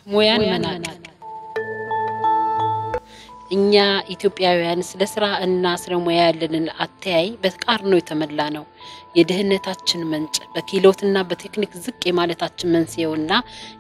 ሙያን መናቅ እኛ ኢትዮጵያውያን ስለ ስራ እና ስለ ሙያ ያለንን አተያይ በተቃርኖ የተሞላ ነው። የድህነታችን ምንጭ በክህሎትና በቴክኒክ ዝቅ የማለታችን መንስኤውና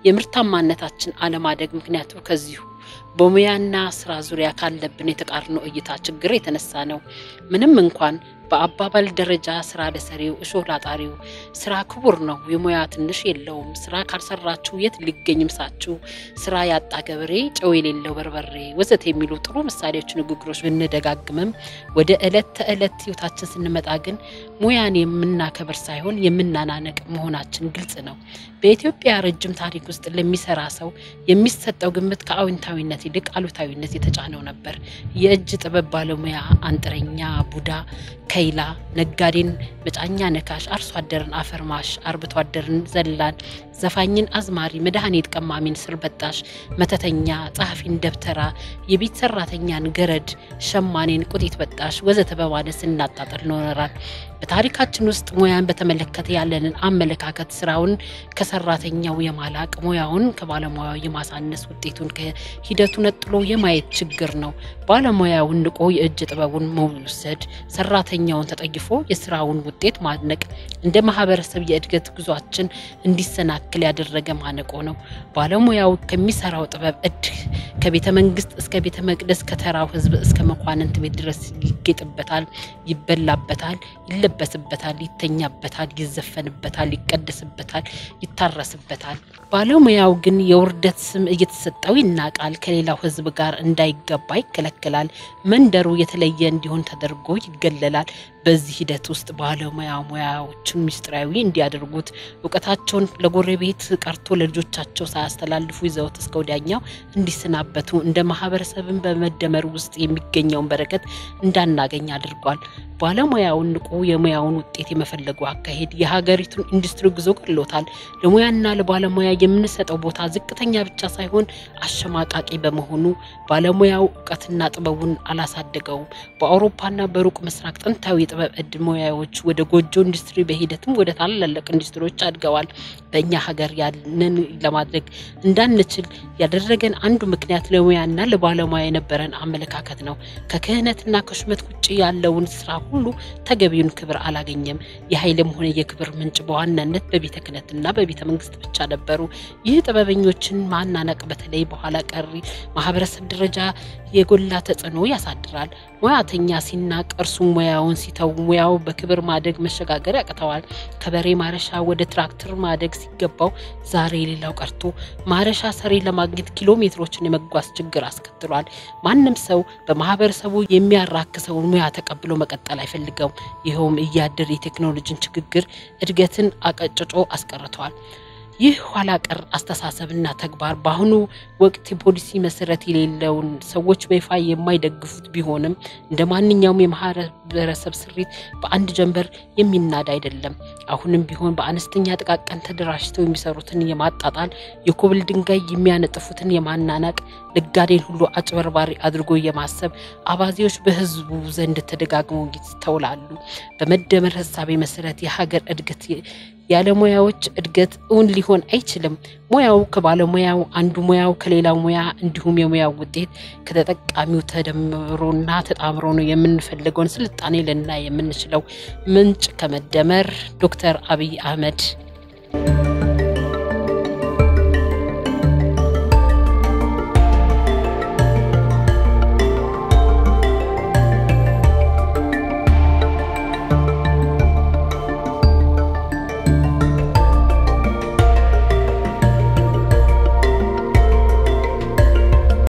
የምርታማነታችን አለማደግ ምክንያቱ ከዚሁ በሙያና ስራ ዙሪያ ካለብን የተቃርኖ እይታ ችግር የተነሳ ነው። ምንም እንኳን በአባባል ደረጃ ስራ ለሰሪው እሾህ ላጣሪው ስራ ክቡር ነው፣ የሙያ ትንሽ የለውም፣ ስራ ካልሰራችሁ የት ሊገኝ ምሳችሁ፣ ስራ ያጣ ገበሬ ጨው የሌለው በርበሬ ወዘተ የሚሉ ጥሩ ምሳሌዎች፣ ንግግሮች ብንደጋግምም ወደ ዕለት ተዕለት ህይወታችን ስንመጣ ግን ሙያን የምናከብር ሳይሆን የምናናነቅ መሆናችን ግልጽ ነው። በኢትዮጵያ ረጅም ታሪክ ውስጥ ለሚሰራ ሰው የሚሰጠው ግምት ከአዎንታዊነት ይልቅ አሉታዊነት የተጫነው ነበር። የእጅ ጥበብ ባለሙያ አንጥረኛ፣ ቡዳ ከይላ፣ ነጋዴን መጫኛ ነካሽ፣ አርሶ አደርን አፈርማሽ፣ አርብቶ አደርን ዘላን፣ ዘፋኝን አዝማሪ፣ መድኃኒት ቀማሚን ስር በጣሽ፣ መተተኛ፣ ጸሐፊን ደብተራ፣ የቤት ሰራተኛን ገረድ፣ ሸማኔን ቁጢት በጣሽ ወዘተ በማለት ስናጣጥል ኖረናል። በታሪካችን ውስጥ ሙያን በተመለከተ ያለንን አመለካከት ስራውን ከሰራተኛው የማላቅ ሙያውን ከባለሙያው የማሳነስ ውጤቱን ከሂደቱ ነጥሎ የማየት ችግር ነው። ባለሙያውን ንቆ የእጅ ጥበቡን መውሰድ፣ ሰራተኛውን ተጠይፎ የስራውን ውጤት ማድነቅ እንደ ማህበረሰብ የእድገት ጉዟችን እንዲሰናክል ያደረገ ማነቆ ነው። ባለሙያው ከሚሰራው ጥበብ እድ ከቤተ መንግስት እስከ ቤተ መቅደስ ከተራው ህዝብ እስከ መኳንንት ቤት ድረስ ይጌጥበታል፣ ይበላበታል፣ ይለበስበታል፣ ይተኛበታል፣ ይዘፈንበታል፣ ይቀደስበታል፣ ይታረስበታል። ባለሙያው ግን የውርደት ስም እየተሰጠው ይናቃል። ከሌላው ህዝብ ጋር እንዳይገባ ይከለከላል። መንደሩ የተለየ እንዲሆን ተደርጎ ይገለላል። በዚህ ሂደት ውስጥ ባለሙያ ሙያዎችን ምስጢራዊ እንዲያደርጉት እውቀታቸውን ለጎረቤት ቀርቶ ለልጆቻቸው ሳያስተላልፉ ይዘውት እስከ ወዲያኛው እንዲሰናበቱ እንደ ማህበረሰብን በመደመር ውስጥ የሚገኘውን በረከት እንዳናገኝ አድርጓል። ባለሙያውን ንቁ የሙያውን ውጤት የመፈለጉ አካሄድ የሀገሪቱን ኢንዱስትሪ ጉዞ ገሎታል። ለሙያና ለባለሙያ የምንሰጠው ቦታ ዝቅተኛ ብቻ ሳይሆን አሸማቃቂ በመሆኑ ባለሙያው እውቀትና ጥበቡን አላሳደገውም። በአውሮፓና በሩቅ ምስራቅ ጥንታዊ የጥበብ እድ ሙያዎች ወደ ጎጆ ኢንዱስትሪ በሂደትም ወደ ታላላቅ ኢንዱስትሪዎች አድገዋል። በእኛ ሀገር ያንን ለማድረግ እንዳንችል ያደረገን አንዱ ምክንያት ለሙያና ለባለሙያ የነበረን አመለካከት ነው። ከክህነትና ከሹመት ውጭ ያለውን ስራ ሁሉ ተገቢውን ክብር አላገኘም። የኃይልም ሆነ የክብር ምንጭ በዋናነት በቤተ ክህነትና በቤተ መንግስት ብቻ ነበሩ። ይህ ጥበበኞችን ማናነቅ በተለይ በኋላ ቀሪ ማህበረሰብ ደረጃ የጎላ ተጽዕኖ ያሳድራል። ሙያተኛ ሲናቅ እርሱ ሙያውን ሲተው ሙያው በክብር ማደግ መሸጋገር ያቅተዋል። ከበሬ ማረሻ ወደ ትራክተር ማደግ ሲገባው ዛሬ ሌላው ቀርቶ ማረሻ ሰሪ ለማግኘት ኪሎ ሜትሮችን የመጓዝ ችግር አስከትሏል። ማንም ሰው በማህበረሰቡ የሚያራክሰውን ሙያ ተቀብሎ መቀጠል አይፈልገውም። ይኸውም እያደር የቴክኖሎጂን ችግግር እድገትን አቀጭጮ አስቀርተዋል። ይህ ኋላ ቀር አስተሳሰብና ተግባር በአሁኑ ወቅት የፖሊሲ መሰረት የሌለውን ሰዎች በይፋ የማይደግፉት ቢሆንም እንደ ማንኛውም የማህበረሰብ ስሪት በአንድ ጀንበር የሚናድ አይደለም። አሁንም ቢሆን በአነስተኛ ጥቃቅን ተደራጅተው የሚሰሩትን የማጣጣል፣ የኮብል ድንጋይ የሚያነጥፉትን የማናናቅ፣ ነጋዴን ሁሉ አጭበርባሪ አድርጎ የማሰብ አባዜዎች በህዝቡ ዘንድ ተደጋግመው ይስተውላሉ። በመደመር ሀሳቤ መሰረት የሀገር እድገት ያለ ሙያዎች እድገት እውን ሊሆን አይችልም። ሙያው ከባለሙያው አንዱ ሙያው ከሌላው ሙያ እንዲሁም የሙያው ውጤት ከተጠቃሚው ተደምሮና ተጣምሮ ነው የምንፈልገውን ስልጣኔ ልናይ የምንችለው። ምንጭ ከመደመር ዶክተር አብይ አህመድ